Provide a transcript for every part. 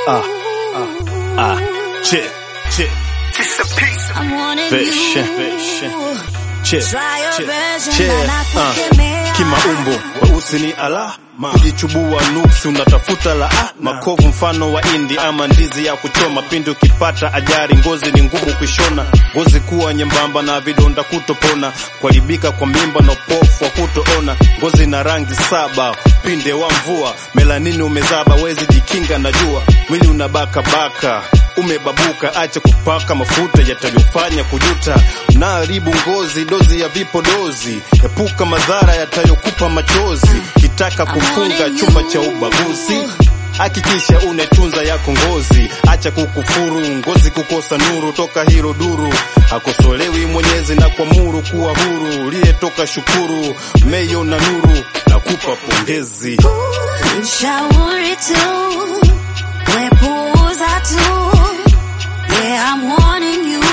Ah, ah, ah. Che, che, I'm wanting Fish, you. fish. che, Try your che, version che. and I Ah. kukemea. Kimaumbo weusi ni alama, kujichubua nuksi unatafuta la ah, makovu mfano wa indi ama ndizi ya kuchoma. Pindi ukipata ajari, ngozi ni ngumu kuishona, ngozi kuwa nyembamba na vidonda kutopona, kuharibika kwa mimba na upofu wa kutoona, ngozi na rangi saba pinde wa mvua, melanini umezaba, wezi jikinga na jua, mwili unabaka baka umebabuka, acha kupaka mafuta yatayofanya kujuta, unaharibu ngozi, dozi ya vipodozi, epuka madhara yatayokupa machozi, kitaka kufunga chumba cha ubaguzi Hakikisha unetunza yako ngozi, acha kukufuru ngozi, kukosa nuru toka hilo duru. Hakosolewi Mwenyezi na kuamuru kuwa huru, uliyetoka shukuru, meyo na nuru na kupa pongezi. Mshauri tu, wepuuza tu. Yeah, I'm warning you.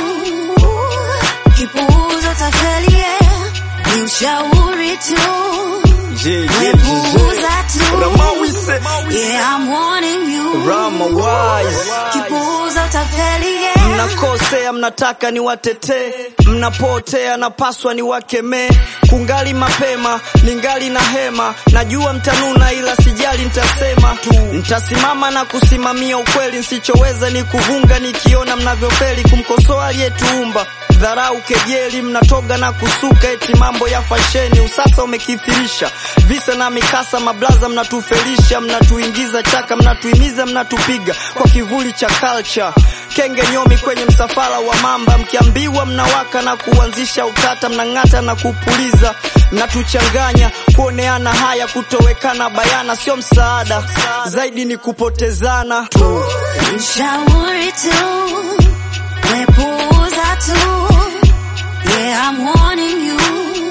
Kipuuza tafeli, yeah. Ni ushauri tu. Wepuuza tu. Yeah, I'm warning you. Rama wise. Kipuuza tafeli, yeah. Mnakosea, mnataka ni watetee, mnapotea, napaswa ni wakemee. Kungali mapema, ningali na hema, najua mtanuna, ila sijali, ntasema tu. Ntasimama na kusimamia ukweli, nsichoweza ni kuvunga, nikiona mnavyofeli kumkosoa aliyetuumba. Dharau, kejeli, mnatoga na kusuka, eti mambo ya fasheni, usasa umekithirisha visa na mikasa, mablaza mnatufelisha, mnatuingiza chaka, mnatuimiza, mnatupiga kwa kivuli cha culture. Kenge nyomi kwenye msafara wa mamba, mkiambiwa mnawaka na kuanzisha utata, mnang'ata na kupuliza, mnatuchanganya, kuoneana haya, kutowekana bayana, sio msaada, zaidi ni kupotezana tu. Mshauri tu, wepuuza tu. Yeah, I'm warning you.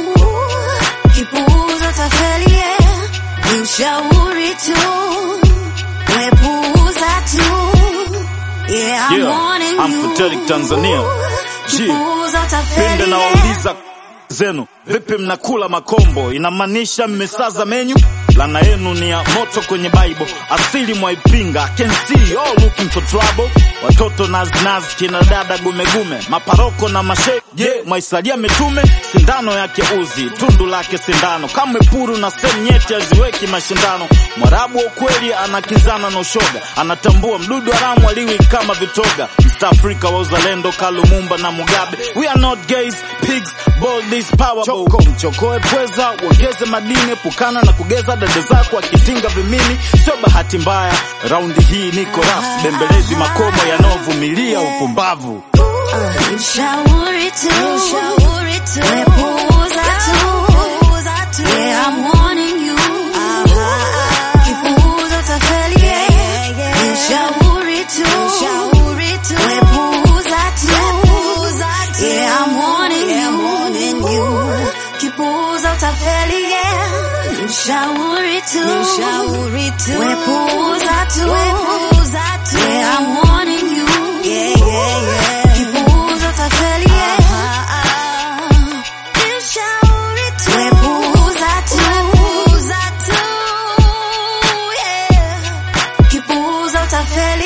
Kipuuza tafeli, yeah. Ni ushauri tu, wepuuza tu. Yeah, I'm Yeah, warning I'm you. Futeric Tanzania. G. Kipuuza tafeli, Pinde na yeah. wauliza zenu vipi, mnakula makombo? Inamaanisha mmesaza menyu. Lana yenu ni ya moto kwenye Bible, asili mwaipinga. I can see you all looking for trouble. Watoto naznaz, kina dada gumegume, maparoko na mashe. Je, mwaisalia mitume? Sindano yake uzi, tundu lake sindano, kamwe puru na sehemu nyeti haziweki mashindano. Mwarabu wa ukweli anakizana na ushoga, anatambua mdudu haramu aliwi kama vitoga. East Africa wa uzalendo, Kalumumba na Mugabe. We are not gays, pigs, bold is powerful. Choko mchokoe pweza, uongeze madini, epukana na kugeza dada zako akitinga vimini. Sio bahati mbaya, raundi hii niko ras, bembelezi makomo yanayovumilia upumbavu. Mshauri tu, wepuuza tu. Yeah, I'm warning you. Kipuuza tafeli, yeah. Ni ushauri tu, wepuuza tu. Yeah, I'm warning you. Kipuuza tafeli, yeah. Ni ushauri tu, wepuuza tu. Yeah, I'm warning you. Kipuuza tafeli, yeah. Wepuuza tu. Yeah. Kipuuza tafeli